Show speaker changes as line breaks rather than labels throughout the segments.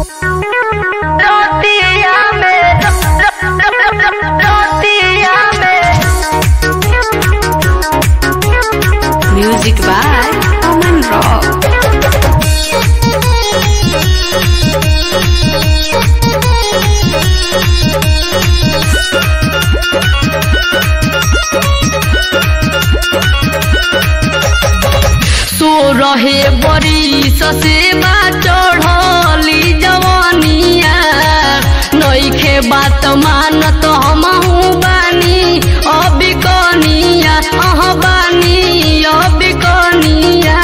Music by Oman Rock.
सो रहे बड़ी ससेबा चढ़ली जवानिया नईखे बात मानत हमहू बानी अभी कनिया अह बानी अभी कनिया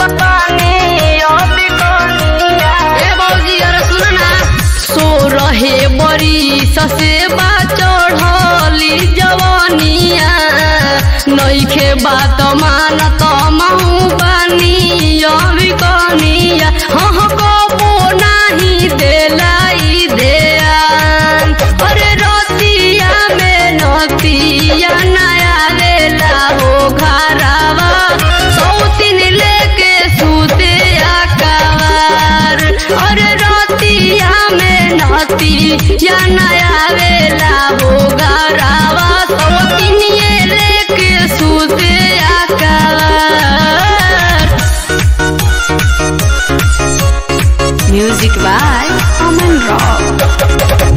ए बौजी अरे सुन ना सो रहे बड़ी ससेबा चढ़ली जवानिया नईखे बात मानत महू बानी अभी कनिया हह कबो नाही देलाई देयान अरे रतिया में नतिया नया देला हो घरावा सौतिन लेके सूते आकावार अरे रतिया में नतिया नया देला हो घरावा सौतिन ये लेके सूते आकावार
Music by Oman Rock.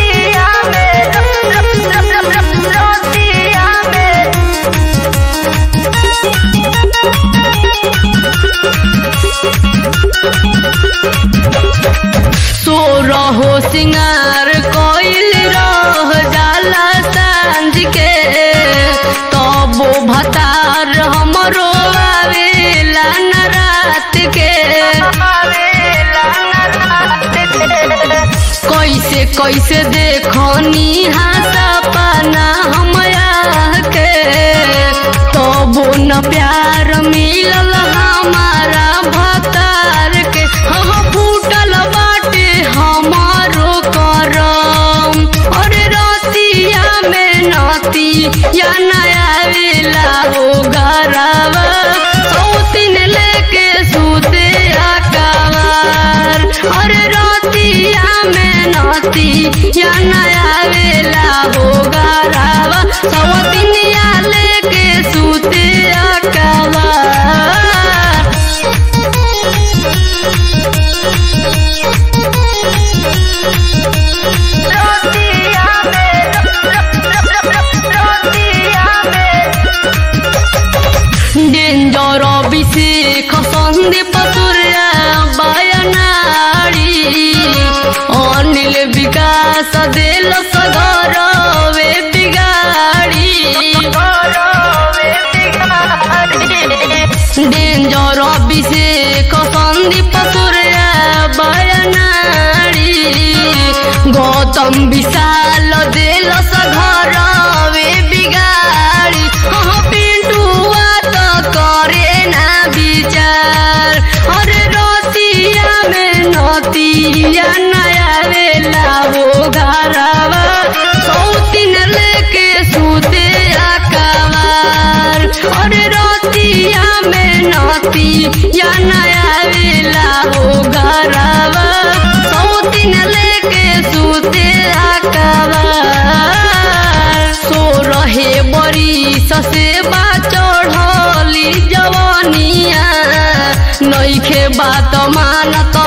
सो रहो सिंगार कोइल रह जाला सांझ के तबो भतार हमरो आवेला न रात के कैसे कैसे देखनी सपना हमया के तबो न प्यार मिलल हमारा भतार के हम फूटल बाटे हमारो करम अरे रतिया में नती या नया वेला हो गरावा सौतिन लेके सूते आकावार अरे रतिया में नती या नया वेला हो गरावा सौतिन या लेके सूते आकावार डेन्जर अभिषेक सन्दीप सूर्य बयनाडी अनिल विकास देल सगर वे बिगाडी डेन्जर अभिषेक सन्दीप सूर्य बयनाडी गौतम विशाल देल सघर वे बिगाडी हाँ पिंटुआ त करे ना विचार अरे रतिया में नतिया नया वेला हो घरवा सौतिन लेके सूते आकावार अरे रतिया में नतिया नया वेला हो घरवा सौतिन लेके सूते आकावार सो रहे बड़ी ससेबा चढ़ली जवानिया नईखे बात मानत